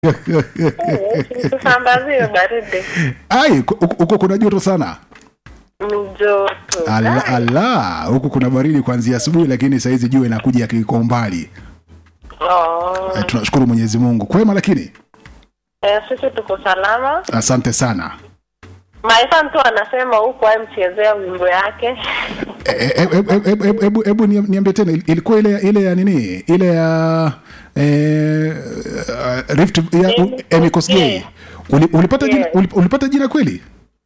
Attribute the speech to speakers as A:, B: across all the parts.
A: tusambazie baridi
B: ai ku- huko huko kuna joto sana
A: ni joto
B: ala, ala huku kuna baridi kuanzia asubuhi lakini sahizi jua inakuja ki- kwa umbali
A: Oh.
B: eh, tunashukuru mwenyezi mungu kwema lakini
A: Eh, sisi tuko salama
B: asante sana
A: maisa mtu anasema huku amchezea wimbo yake
B: Eh, eh, eh, eh, eh, hebu hebu niam- niambie tena il- ilikuwa ile ile ya nini ile ya eh, uh, rift ya
A: Amy
B: Amy Kosgei Uli, ulipata jina
A: Yeah.
B: ulip- ulipata jina kweli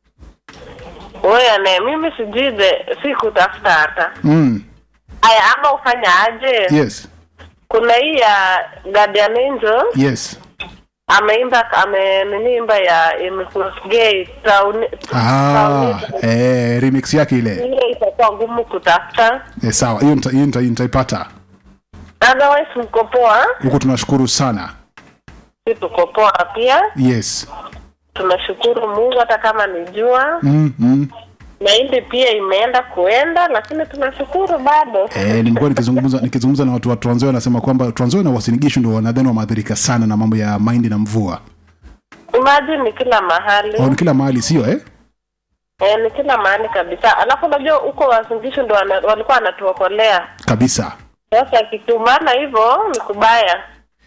A: Oya ne mimi sijui the si kutafuta hata
B: mm.
A: aya ama ufanya aje
B: yes
A: kuna hii ya Guardian Angel
B: yes
A: ameimba ame nini imba ya Gay town
B: ah, eh, remix yake ile
A: ile itakuwa ngumu kutafuta
B: eh, sawa hiyo nita- hiyo nita- nitaipata
A: otherwise mko poa
B: huku tunashukuru sana
A: si tuko poa pia
B: yes
A: tunashukuru Mungu hata kama ni jua
B: mm, mm.
A: mahindi pia imeenda kuenda lakini tunashukuru bado
B: Eh, nimekuwa nikizungumza nikizungumza na watu wa Trans Nzoia wanasema kwamba Trans Nzoia na Uasin Gishu ndio wanadhani wameathirika sana na mambo ya mahindi na mvua.
A: imagine ni kila mahali
B: Au ni kila mahali sio eh?
A: eh, ni kila mahali kabisa alafu unajua huko wazingishu ndo wana, walikuwa wanatuokolea
B: Kabisa.
A: sasa kitumana hivyo ni kubaya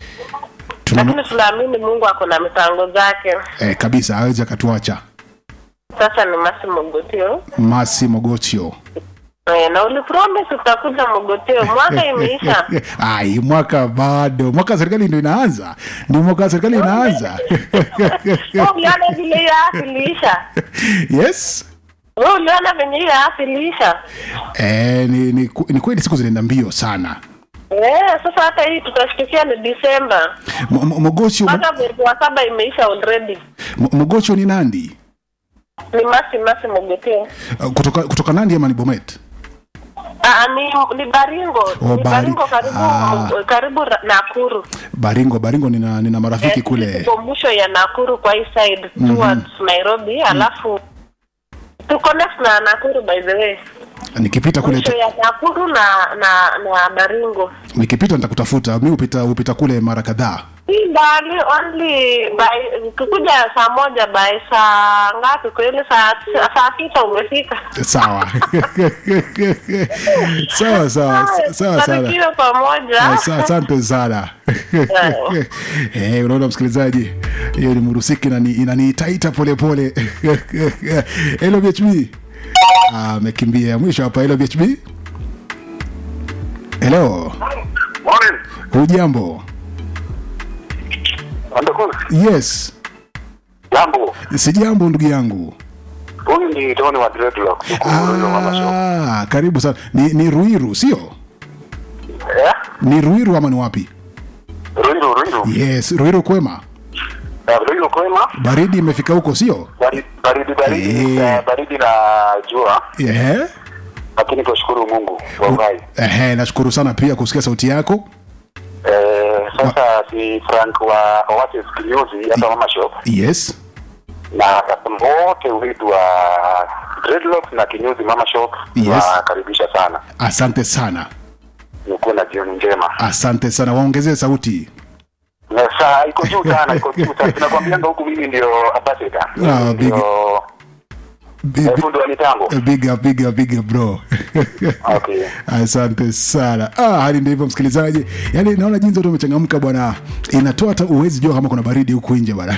B: Tuna
A: lakini tunaamini mungu ako na mipango zake
B: eh, kabisa hawezi akatuacha.
A: sasa ni masi mogotio
B: Masi Mogotio.
A: eh, na ulipromise utakuja mogotio mwaka imeisha
B: Ai, mwaka bado. Mwaka wa serikali ndio inaanza. Ndio mwaka wa serikali inaanza.
A: Wewe uliona vile hiyo afu iliisha
B: yes.
A: Wewe uliona venye hiyo afu iliisha
B: Eh, ni, ni, ku- ni kweli siku zinaenda mbio sana.
A: Eh, sasa hata hii tutashtukia ni Disemba.
B: Mo- mo- Mogotio
A: Mpaka mwezi wa saba imeisha already.
B: Mo- Mogotio ni Nandi.
A: Ni masi masi mogoteo.
B: Uh, Kutoka kutoka Nandi ama ni Bomet?
A: Ah, ni ni Baringo.
B: Oh,
A: ni
B: Bari-
A: Baringo karibu
B: ah.
A: karibu Ra- Nakuru.
B: Baringo, Baringo nina nina marafiki
A: Eh,
B: kule.
A: Tuko mwisho ya Nakuru kwa hii side towards Nairobi, alafu tuko next na Nakuru by the way.
B: Nikipita kule
A: Mwisho ya Nakuru na na na Baringo.
B: nikipita nitakutafuta mi hupita hupita kule mara kadhaa
A: Si mbali only by kukuja saa moja by saa ngapi kweli saa saa sita umefika.
B: sawa sawa sawa sawa sana
A: Barikiwe pamoja.
B: Ah, sa- asante sana eh, unaona msikilizaji hiyo ni murusiki inani- inaniitaita polepole helo bhb Ah, amekimbia mwisho hapa helo bhb helo
C: Morning.
B: hujambo
C: Andakuna.
B: yes
C: Jambo.
B: sijambo ndugu yangu
C: Huyu ni Tony wa Dreadlock. Tuko Ruiru Mama Shop.
B: ah, karibu sana ni, ni ruiru sio
C: Eh?
B: ni ruiru ama ni wapi
C: Ruiru, Ruiru.
B: yes ruiru kwema
C: Eh, Ruiru kwema.
B: baridi imefika huko sio
C: Baridi baridi baridi,
B: Eh.
C: eh, baridi na jua.
B: Ehe.
C: Lakini tunashukuru Mungu kwa uhai.
B: Ehe, nashukuru sana pia kusikia sauti yako
C: Eh, sasa si Frank wa Oasis Kinyozi hapa Mama Shop
B: yes
C: na customer wote wetu wa Dreadlock na Kinyozi Mama Shop
B: Yes.
C: wakaribisha sana.
B: asante sana
C: Nikuwe na jioni njema.
B: asante sana waongezee sauti
C: Na saa iko juu sana, iko juu sana. Tunakwambianga huku mimi ndio ambassador.
B: Ah,
C: Mimi
B: big-
C: ndio
B: Bi-
C: eh,
B: bi-
C: fundi wa mitambo.
B: big up, big up, big up, bro
C: Okay.
B: asante sana ah, hali ndio hivyo msikilizaji yaani naona jinsi watu wamechangamka bwana inatoa hata uwezi jua kama kuna baridi huku nje bwana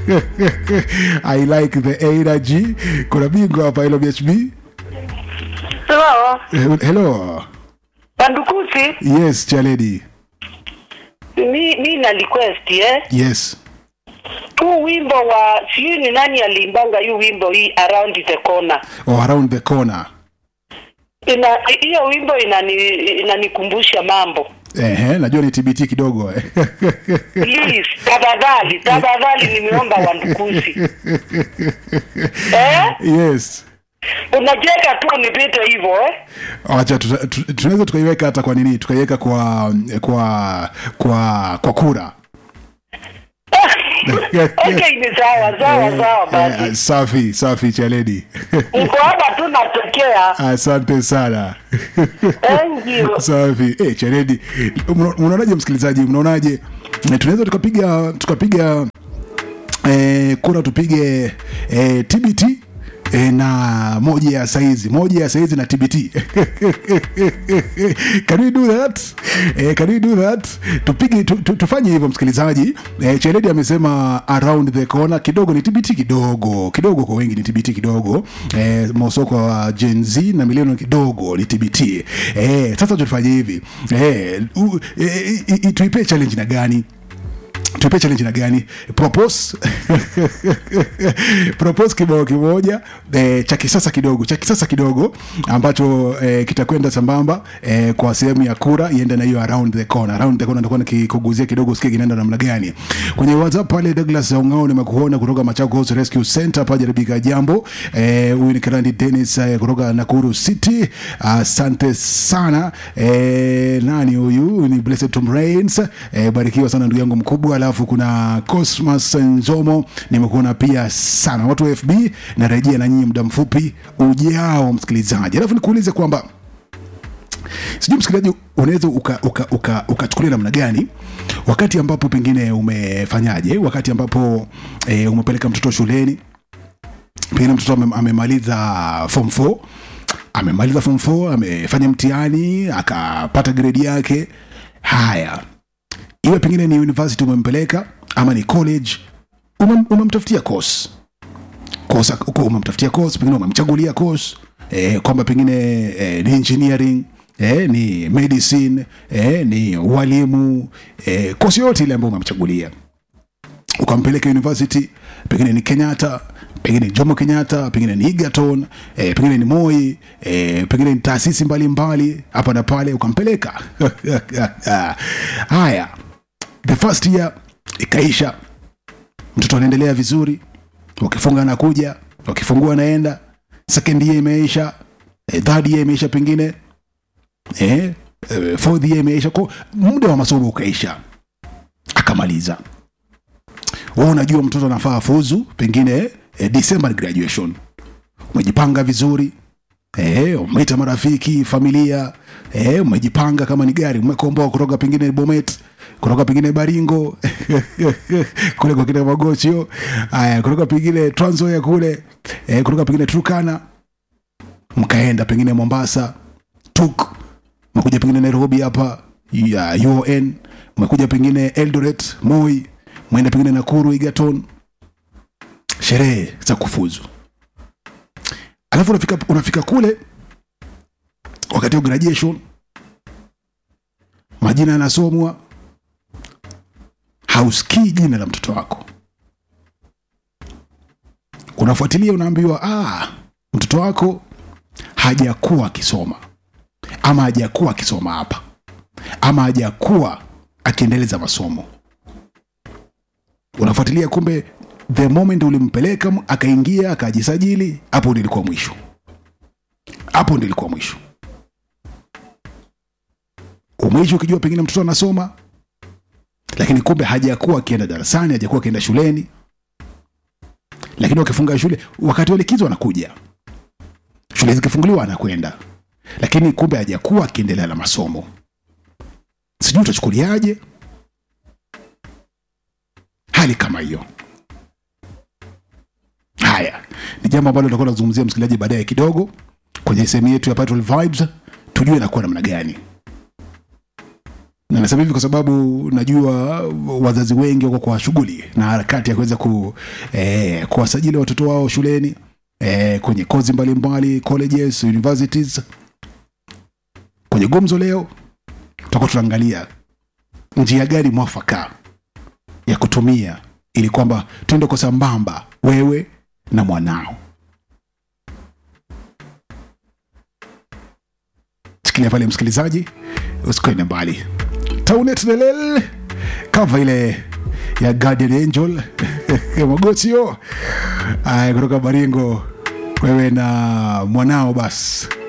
B: i like the energy kuna bingwa hapa hilo bhb
A: Hello.
B: Eh, hello
A: Pandukusi,
B: yes chaledi
A: mi, mi na request eh.
B: yes
A: Huu wimbo wa sijui ni nani aliimbanga hii wimbo hii around the corner.
B: oh, around the corner
A: Ina hiyo wimbo inani inanikumbusha mambo.
B: Ehe, najua ni tbt kidogo eh.
A: Please, tafadhali, tafadhali nimeomba wandukusi. eh?
B: yes
A: Unacheka tu nipite hivyo eh?
B: wacha tuta- tu- tunaweza tukaiweka hata kwa nini tukaiweka kwa kwa kwa kwa kura
D: okay ni sawa sawa sawa
B: Eh,
D: basi
B: safi safi chaledi
D: niko hapa tu natokea
B: asante sana
D: thank you
B: safi eh, chaledi Mna- mnaonaje msikilizaji mnaonaje Eh, tunaweza tukapiga tukapiga eh, kura tupige eh, tbt eh, na moja ya saizi moja ya saizi na tbt can we do that eh, can we do that tupige tu, tu, tufanye hivyo msikilizaji eh, cheredi amesema around the corner kidogo ni tbt kidogo kidogo kwa wengi ni tbt kidogo eh, mosoko wa gen z na milioni kidogo ni tbt eh, sasa tufanye hivi eh, u, eh, i- i- tuipe challenge na gani tupe challenge na gani propose propose kibao kimoja eh, cha kisasa kidogo cha kisasa kidogo ambacho eh, kitakwenda sambamba eh, kwa sehemu ya kura iende na hiyo around the corner around the corner nitakuwa nikikuguzia kidogo usikie kinaenda namna gani kwenye whatsapp pale Douglas Ongao nimekuona kutoka Machakos Rescue Center pale jaribika jambo eh, huyu ni Kirandi Dennis eh, kutoka Nakuru City asante sana eh, nani huyu ni Blessed Tom Rains eh, barikiwa sana ndugu yangu mkubwa alafu kuna Cosmas Nzomo nimekuona pia sana watu wa FB narejea na nyinyi muda mfupi ujao msikilizaji alafu nikuulize kwamba sijui msikilizaji unaweza ukachukulia uka, uka, ukachukulia namna gani wakati ambapo pengine umefanyaje wakati ambapo e, umepeleka mtoto shuleni pengine mtoto ame- amemaliza form 4 amemaliza form 4 amefanya mtihani akapata gredi yake haya iwe pengine ni university umempeleka ama ni college umem- umemtafutia course course uko umemtafutia course pengine umemchagulia course eh, kwamba pengine eh, ni engineering eh, ni medicine eh, ni walimu eh, course yoyote ile ambayo umemchagulia ukampeleka university pengine ni kenyatta pengine ni jomo kenyatta pengine ni egerton eh, pengine ni moi eh, pengine ni taasisi mbalimbali hapa na pale ukampeleka haya the first year ikaisha mtoto anaendelea vizuri wakifunga anakuja wakifungua anaenda second year imeisha eh, third year imeisha pengine eh, eh, fourth year imeisha ko muda wa masomo ukaisha akamaliza wewe unajua mtoto anafaa fuzu pengine eh, December graduation umejipanga vizuri eh, umeita marafiki familia eh, umejipanga kama ni gari umekomboa kutoka pengine Bomet kutoka pengine Baringo kule kwa kina Magochio haya kutoka pengine Trans Nzoia kule eh, kutoka pengine Turkana mkaenda pengine Mombasa tuk mekuja pengine Nairobi hapa ya UON umekuja pengine Eldoret Moi mwenda pengine Nakuru Egerton sherehe za kufuzu alafu unafika, unafika kule wakati wa graduation majina yanasomwa hausikii jina la mtoto wako unafuatilia unaambiwa ah, mtoto wako hajakuwa akisoma ama hajakuwa akisoma hapa ama hajakuwa akiendeleza masomo unafuatilia kumbe the moment ulimpeleka m- akaingia akajisajili hapo ndio ilikuwa mwisho hapo ndio ilikuwa mwisho umeishi ukijua pengine mtoto anasoma lakini kumbe hajakuwa akienda darasani hajakuwa akienda shuleni lakini wakifunga shule wakati wa likizo anakuja shule zikifunguliwa anakwenda lakini kumbe hajakuwa akiendelea na masomo sijui utachukuliaje hali kama hiyo haya ni jambo ambalo tutakuwa tunazungumzia msikilizaji baadaye kidogo kwenye sehemu yetu ya Patrol Vibes tujue inakuwa namna gani na nasema hivi kwa sababu najua wazazi wengi wako kwa shughuli na harakati ya kuweza ku, eh, kuwasajili watoto wao shuleni eh, kwenye kozi mbalimbali colleges universities kwenye gumzo leo tutakuwa tunaangalia njia gani mwafaka ya kutumia ili kwamba tuende kwa sambamba wewe na mwanao shikilia pale msikilizaji usikwende mbali taunet nelel kava ile ya guardian angel magotio aya kutoka baringo wewe na mwanao basi